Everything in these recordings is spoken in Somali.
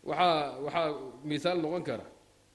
waxaa waxaa mihaal noqon kara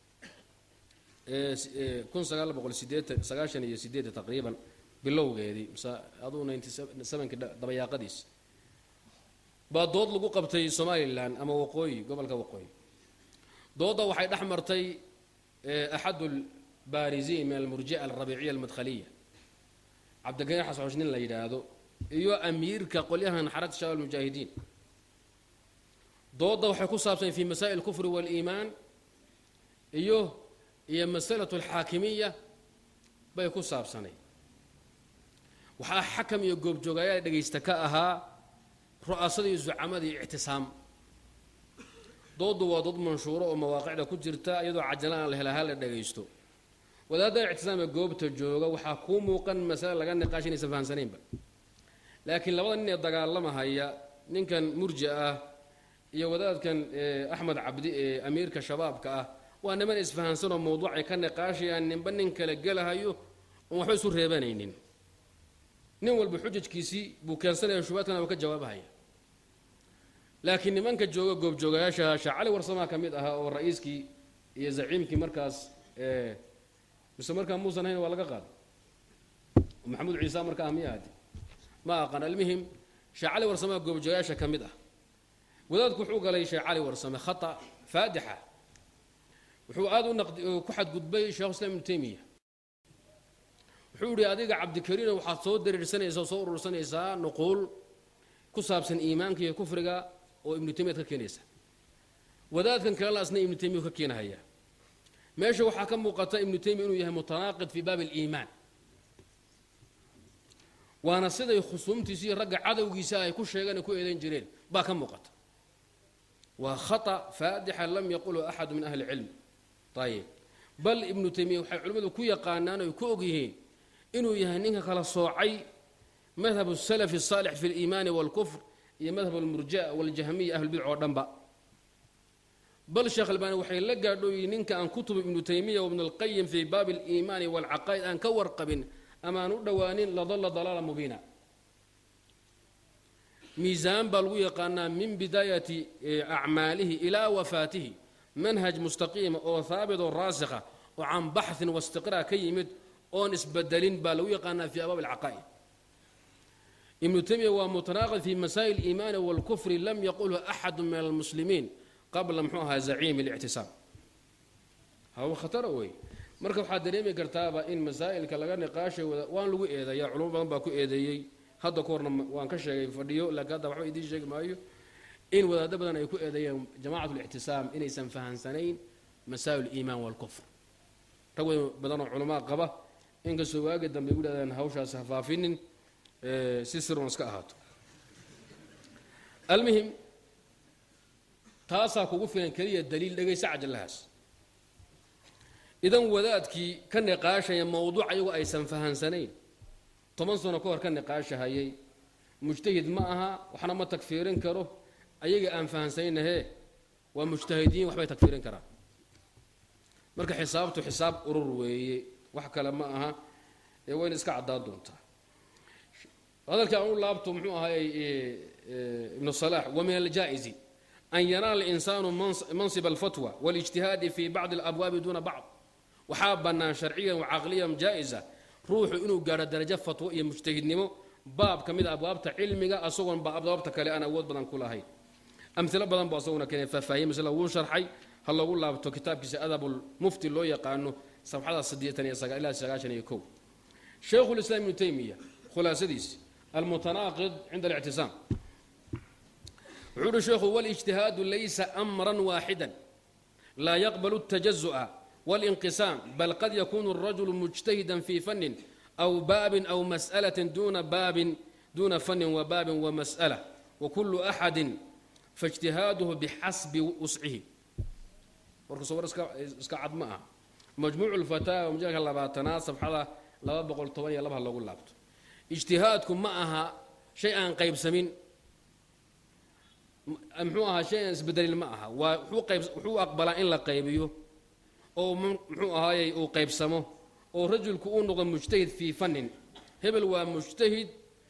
kun sagaal boqol sideetan sagaashan iyo sideedda taqriiban bilowgeedii mse aduu ninety sevenki dabayaaqadiis baa dood lagu qabtay somalilan ama waqooyi gobolka waqooyi doodda waxay dhex martay axad lbaariziin min almurjica alrabiiciya almadkhaliya cabdilkariin xasxosh nin la yidhaahdo iyo amiirka qolyahan xaragta shabaab almujaahidiin doodda waxay ku saabsan fi masaa'il alkufri waaliimaan iyo iyo masalatu alxaakimiya bay ku saabsanay waxaa xakam iyo goobjoogayaal dhegaysta ka ahaa ru'asada iyo zucamada iyo ictisaam dooddu waa dood manshuuro oo mawaaqicda ku jirta iyadoo cajala aan la helahaa la dhagaysto wadaadda ictisaam ee goobta jooga waxaa kuu muuqan masale laga niqaash inaysan fahamsanaynba laakiin labada nin ee dagaalamahaya ninkan murji ah iyo wadaadkan axmed cabdi ee amiirka shabaabka ah waa niman isfahansanoo mawduucay ka niqaashayaan ninba nin kale gelahayo oon waxba isu reebanaynin nin walba xujajkiisii buu keensanaya shubaadkana waa ka jawaabahaya laakiin nimanka jooga goobjoogayaasha sheekh cali warsamaa ka mid ahaa oo ra-iiskii iyo zaciimkii markaas mise markaa muusan hayn waa laga qaaday maxamuud ciisa markaa ah miya hadi ma aqaan almuhim sheekh cali warsamaa goobjoogayaasha ka mid ah wadaadku wuxuu galay sheekh cali warsame khata faadixa wuxuu aada u naqdi ku xadgudbay sheekhu islam ibnu taymiya wuxuu yihi adiga cabdikariino waxaad soo dariirsanaysaa oo soo urursanaysaa nuquul ku saabsan iimaanka iyo kufriga oo ibnu taymiyaad ka keenaysa wadaadkan kalena asna ibnu taymiya ka keenahaya meesha waxaa ka muuqata ibnu taymiya inuu yahay mutanaaqid fii baabi aliimaan waana siday khusuumtiisa iyo ragga cadowgiisa ay ku sheegeen ay ku eedayn jireen baa ka muuqata waa khata faadixa lam yaqulhu axadu min ahli cilm ayib bal ibnu taymiya waxay culimmadu ku yaqaanaan oy ku ogyihiin inuu yahay ninka kala soocay madhab الsalaf الصaalix fi اliimaani wاlkufr iyo madhab اlmurja wاljahmiya ahlulbidc oo dhanba bal sheekh albani waxay la gaadhooyihi ninka aan kutuba ibnu taymiya wibn اlqayim fii baabi اliimaani wاlcaqaa'id aan ka warqabin ama aan u dhowaanin ladalla dalaala mubiina miisaan baa lagu yaqaanaa min bidaayati acmaalihi ilaa wafaatihi manhaj mustaqiima oo haabit oo raasikha oo can baxin waistiqraa ka yimid oon isbedelin baa lagu yaqaanaa fi abaab alcaqaa'id ibnu taymiya waa mutanaaqid fi masaa'il اliimaani wاlkufri lam yaqulhu axadu min almuslimiin qabla muxuu ahaa zaciimi اlictisaam hawa khatara wey marka waxaad dareemi kartaaba in masaa'ilka laga niqaashay waan lagu eedeeya culamo badan baa ku eedeeyey hadda ka horna waan ka sheegay fadhiyo laakiin hadda waxba idiin sheegi maayo in wadaado badan ay ku eedeeyeen jamacat اlictisaam inaysan fahansanayn masaa'il اliimaan wاlkufr rag weyn badanoo culamaa qaba inkastoo waagi dambe u dhahdeen hawshaas hafaafinin si sirun iska ahaato almuhim taasaa kugu filan keliya daliil dhegaysa cajallahaas idan wadaadkii ka niqaashaya mowduuc ayagu aysan fahansanayn toban sano ka hor ka niqaashahayay mujtahid ma aha waxna ma tagfiirin karo ayaga aan fahansanaynahe waa mujtahidiin waxbay tagfiirin karaan marka xisaabtu xisaab urur weeye wax kale ma aha ee wayna iska caddaan doontaa hadalkii aan u laabto muxuu ahaay ibnu salaax wa min aljaa'izi an yanaala insaanu mansib alfatwa waاlijtihaadi fi bacdi alabwaabi duuna bacd waxaa bannaan sharciyan wacaqliyan jaa-isa ruuxu inuu gaadho darajo fatwo iyo mujtahidnimo baab ka mid a abwaabta cilmiga asagoon ba abwaabta kale aan awood badan ku lahayn amilo badan bu asaguna keenay faahfaahiye masla wuu sharxay ha lagu laabto kitaabkiisa adabulmufti loo yaqaano safxada siddeetan iyo sagaa ilaa sagaashan iyo kow shaykhu lislaam ibnu taymiya khulaasadiisi almutanaaqid cinda alictisaam wuxuu uhi sheekhu walijtihaadu laysa amran waaxidan laa yaqbalu اtajazu'a waاlinqisaam bal qad yakunu الrajulu mujtahidan fii fanin aw baabin aw mas'alatin duna baabin duna fanin wa baabin wa mas'ala wakulu axadin faاjtihaaduhu bixasbi wuscihi warkaso war iska cad ma aha majmuucu lfataawa majalka labaatanaad safxada laba boqol toban iyo labaha loogu laabto ijtihaadku ma aha shay aan qaybsamin muxuu ahaa shay aan isbedelin ma aha waa wuxuu aqbalaa in la qaybiyo oo muxuu ahaayey uu qaybsamo oo rajulku uu noqdo mujtahid fii fannin hebel waa mujtahid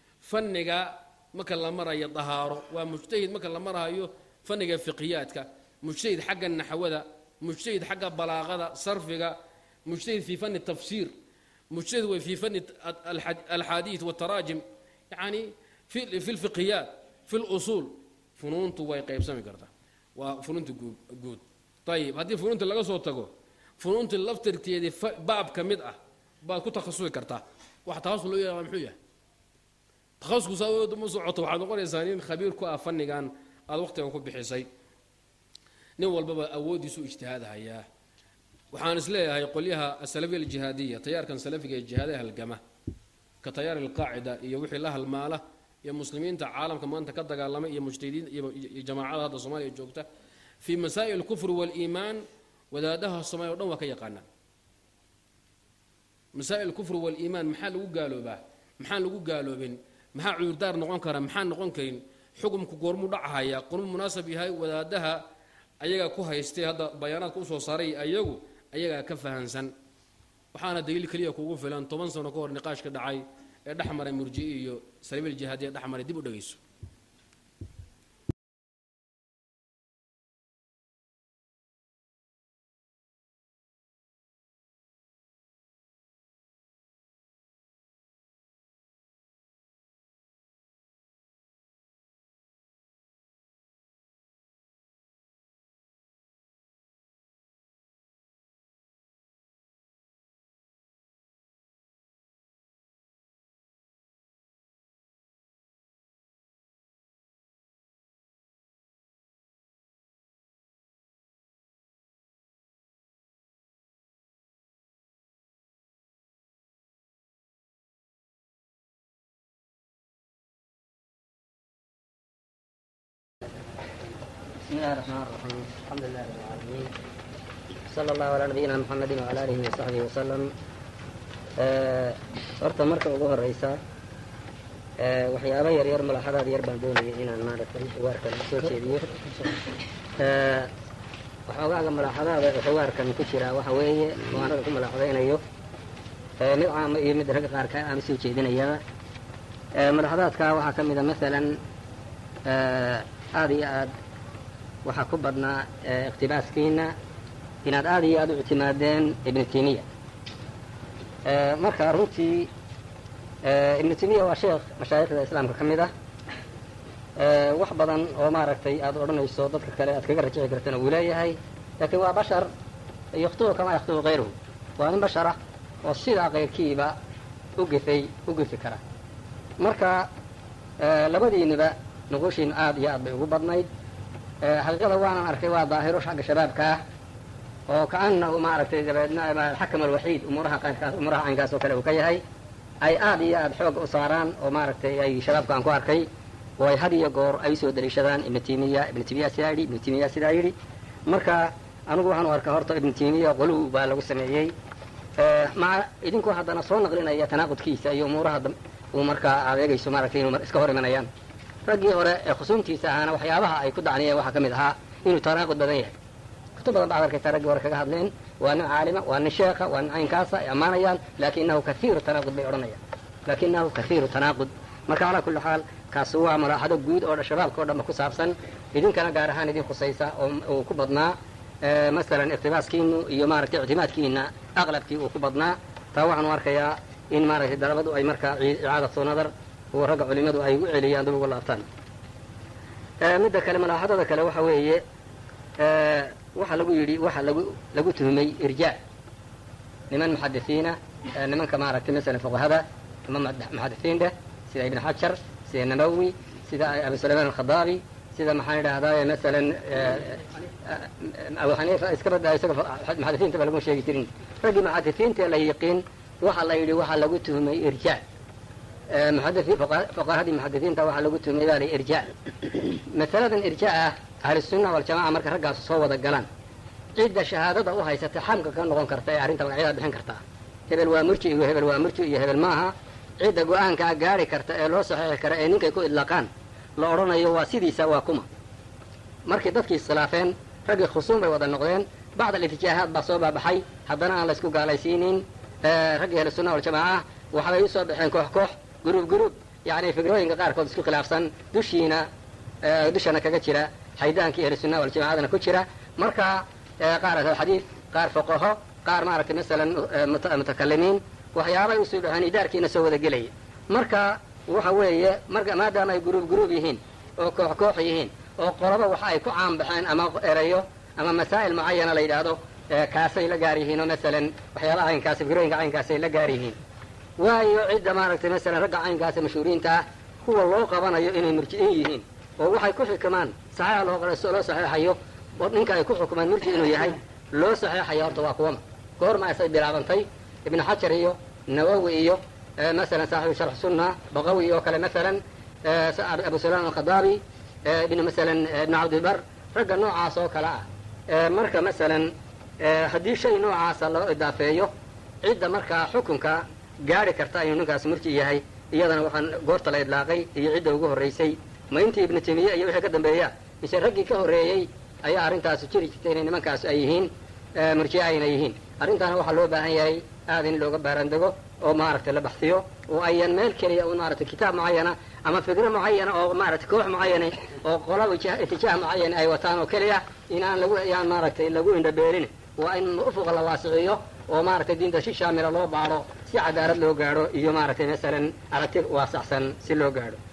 fanniga marka la marayo dahaaro waa mujtahid marka la marayo fanniga fiqiyaadka mujtahid xagga naxwada mujtahid xagga balaaqada sarfiga mujtahid fii fani tafsiir mujtahid way fii fani alxaadiid wataraajim yani fi lfiqhiyaat fi lusuul funuuntu way qaybsami kartaa waa funuunta guud ayib haddii funuunta laga soo tago funuunta laftirkeedii baab ka mid ah baad ku takhasusi kartaa wax takhasus loo yaqaa muxuu yahay takhasusku saa ma socoto waxaad noqonaysaa nin khabiir ku ah fannigan aada waqtigan ku bixisay nin walbaba awooddiisu ijtihaadhayaa waxaan is leeyahay qolyaha asalafiya aljihaadiya tayaarkan salafiga ee jihaadaha halgama ka tayaar alqaacida iyo wixii la halmaala iyo muslimiinta caalamka maanta ka dagaalamay iyo mujtahidiin iyo jamaacada hadda soomaaliya joogta fii masaa'il alkufri waaliimaan wadaadaha soomaaliya o dhan waa ka yaqaanaa masaa'il alkufri waaliimaan maxaa lagu gaaloobaa maxaan lagu gaaloobin maxaa cudurdaar noqon kara maxaan noqon karin xukumku goormuu dhacahayaa qormu munaasab yahay wadaadaha ayagaa ku haystay hadda bayaanaadka usoo saaray ayagu ayagaa ka fahansan waxaana daliil keliya kugu filan toban sano ka hor niqaashka dhacay ee dhex maray murji'i iyo saliibil jihaadiya dhex maray dib u dhegayso بسم الله الرحمن الرحيم الحمد لله رب العالمين صلى الله على نبينا محمد وعلى آله وصحبه وسلم horta marka ugu horeysa waxyaaba yar yar malaxadaad yar baan doonaya inaan maaragtay xugaarkan soo jeediyo waxoogaaga malaxadaada xugaarkan ku jira waxa weeye oo anaga ku malaxadaynayo mid caama iyo mid ragga qaarka aan soo jeedinayaba malaxadaadka waxaa ka mida masalan aada iyo aad waxaa ku badnaa iqtibaaskiina inaad aada iyo aada u ictimaadeen ibnu timiya marka runtii ibnu timiya waa sheekh mashaayikhda islaamka ka mid ah wax badan oo maaragtay aada odhanayso dadka kale aad kaga rajici kartana uu leeyahay laakiin waa bashar yakhtubu kamaa yakhtubu kayruhu waa nin bashar ah oo sidaa kayrkiiba u gifay u gifi kara marka labadiiniba nuquushiinu aada iyo aad bay ugu badnayd xaqiiqada waanan arkay waa daahiro xagga shabaabka ah oo kaanahu maaragtay dabeedna alxakam alwaxiid umuuraha qaankaas umuuraha caynkaas oo kale uu ka yahay ay aada iyo aada xooga u saaraan oo maaragtay ay shabaabka aan ku arkay oo ay had iyo goor ay usoo daliishadaan ibnu timiya ibnu timiya sidaa yidhi ibnu timiya sidaa yidhi marka anigu waxaan u arkaa horta ibnu timiya qoluw baa lagu sameeyey maca idinkoo haddana soo naqlinaya tanaaqudkiisa iyo umuuraha uu markaa adeegayso maaragtay inuu iska hor imanayaan raggii hore ee khusuumtiisa ahaana waxyaabaha ay ku dacniyeen waxaa ka mid ahaa inuu tanaaqud badan yahay kutub badan baad arkaysa raggii hore kaga hadleen waa nin caalima waa nin sheekha waa nin caynkaasa ay ammaanayaan laakinahu kaiiru tanaaqud bay odhanayaan laakinahu kaiiru tanaaqud marka calaa kulli xaal kaasi waa malaaxado guud oo shabaabka o dhanba ku saabsan idinkana gaar ahaan idin khusaysa oo uu ku badnaa masalan iqtibaaskiinu iyo maaragtay ictimaadkiina aqlabkii uu ku badnaa taa waxaanu arkayaa in maaragtay dalabadu ay markaa icaadatu nadar oo ragga culimadu ay u celiyaan dib uga laabtaan midda kale malaaxadada kale waxa weeye waxaa lagu yidhi waxa lagu lagu tuhumay irjaa niman muxadisiina nimanka maaragtay masalan fuqahada ama muxadisiin dheh sida ibn xajar sida nawowi sida abu sulayman alkhadaabi sida maxaan idhahdaa masalan abu xaniifa iska badda isaga muxadisiinta ba laguma sheegi jirin raggii muxadisiinta la yiqiin waxa la yidhi waxaa lagu tuhumay irjaa fuqahadii muxadisiinta waxaa lagu tuhumay baa la irjaa masaladan irjaa ah ahlusunna waljamaca marka raggaasu soo wada galaan cidda shahaadada u haysata xamka ka noqon karta ee arrinta magacyada bixin kartaa hebel waa murji iyo hebel waa murji iyo hebel maaha cidda go-aankaa gaari karta ee loo saxeexi kara ee ninkay ku idlaaqaan la odhanayo waa sidiisa waa kuma markii dadkii iskhilaafeen raggii khusuum bay wada noqdeen bacd alitijaahaad baa soo baabaxay haddana aan laysku gaalaysiinin raggii ahlusunna waljamaaca waxbay usoo baxeen koox koox guruub guruub yacni fikrooyinka qaarkood isku khilaafsan dushiina dushana kaga jira xaydaanka ahlu sunna waljamacadana ku jira marka qaar ahlulxadiid qaar fuqaho qaar maaragtay masalan mutakalimiin waxyaabay usoo dhaheen idaarkiina soo wada gelaya marka waxa weeye marka maadaama ay guruub guruub yihiin oo koox koox yihiin oo qoloba waxa ay ku caanbaxeen ama erayo ama masaa'il mucayana la yidhaahdo kaasay la gaar yihiin oo masalan waxyaabaha caynkaasi fikrooyinka caynkaasay la gaar yihiin waayo cidda maaragtay masalan ragga caynkaasa mashhuuriinta ah kuwa loo qabanayo inay murji'in yihiin oo waxay ku xukmaan saxiixa loo loo saxiixayo oo ninka ay ku xukumaan murji inuu yahay loo saxiixayo horta waa kuwama goorma asay bilaabantay ibnu xajar iyo nawowi iyo masalan saaxibu sharx sunna baqawi oo kale masalan abu sulayman alkhadaabi ibn masalan ibnu cabdibar ragga noocaas oo kale ah marka masalan haddii shay noocaasa loo idaafeeyo cidda markaa xukunka gaari karta inuu ninkaas murji yahay iyadana waxaan goorta la idlaaqay iyo cidda ugu horraysay ma intii ibnu taymiya iyo wixii ka dambeeya mise raggii ka horreeyey ayaa arrintaasi jiri jirtay inay nimankaas ay yihiin murji'a ayna yihiin arrintaana waxaa loo baahan yahay aad in looga baarandego oo maaragtay la baxsiyo oo ayan meel keliya un maaragtay kitaab mucayana ama fikro mucayana oo maaragtay koox mucayana oo qolaba itijaah mucayana ay wataan oo keliya in aan lagu yaan maaragtay lagu indhabeelin waa in ufuqa la waasiciyo oo maaragtay diinta si shaamila loo baadho si cadaalad loo gaadho iyo maaragtay masalan aragti waasacsan si loo gaadho